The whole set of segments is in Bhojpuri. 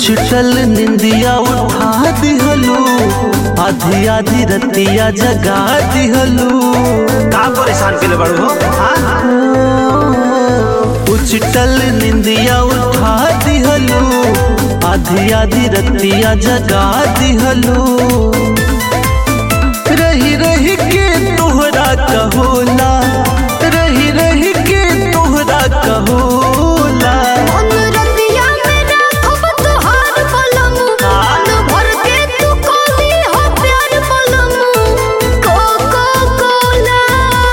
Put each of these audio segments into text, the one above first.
उछटल निंदिया उठा दिहलू आधी आधी रतिया जगा दिहलू का परेशान के बड़ू हो हाँ? उछटल निंदिया उठा दिहलू आधी आधी रतिया जगा दिहलू रही रही के तोहरा कहोला रही रही के तोहरा कहोला अनुरतिया में राखब तोहार पलम मन भर के तू कोली हो प्यार पलम को को कोला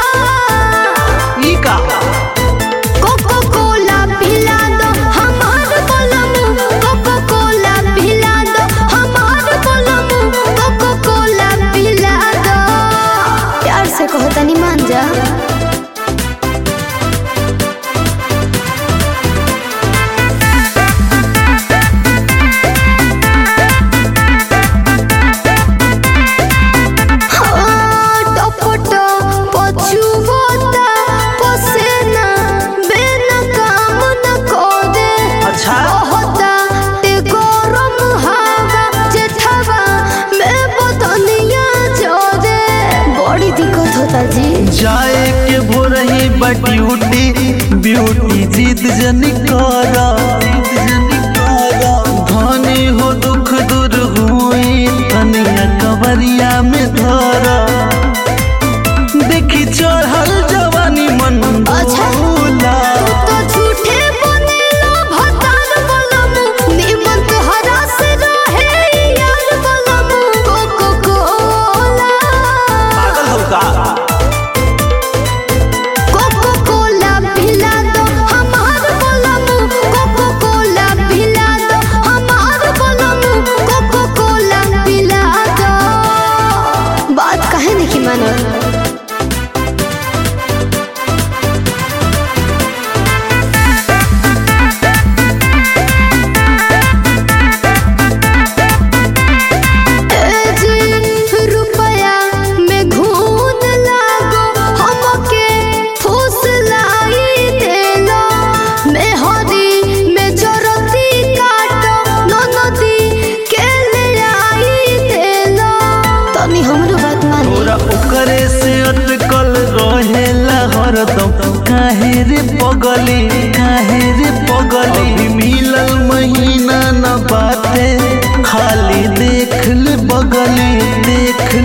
ई का कोको कोला पिला दो हमार पलम कोको कोला पिला दो हमार पलम कोको कोला पिला दो प्यार से कहो तनी मान जा टपटो पछुवता पसेना बिना काम न कोदे अच्छा होता ते गरम हवा जेठवा में बदनिया जोदे बड़ी दिक्कत होता जी जाए के भोरही बट्यूटी ब्यूटी जीत जनी करा धनी हो दुख दूर हुई तनिया कवरिया में धरा देखी चढ़ल जवानी मन अच्छा। भोला तो झूठे बनेला भतार बलम निमन तोहरा से रहे यार बलम कोको कोला पागल हो का कोको कोला पिला दो हमार बलम कोको कोला पिला दो हमार बलम कोको कोला पिला दो बात काहे नहीं मानल रुपया में घून लागो हमके फूस लाई देलो में हरी में जरती काटो ननदी के ले आई देलो तनी हमरो बात मानी तोरा ओकरे से अटकल रहेला हरदम काहे रे पगली काहे रे पगली अभी मिलल महीना न बाटे खाली देख ले बगली देख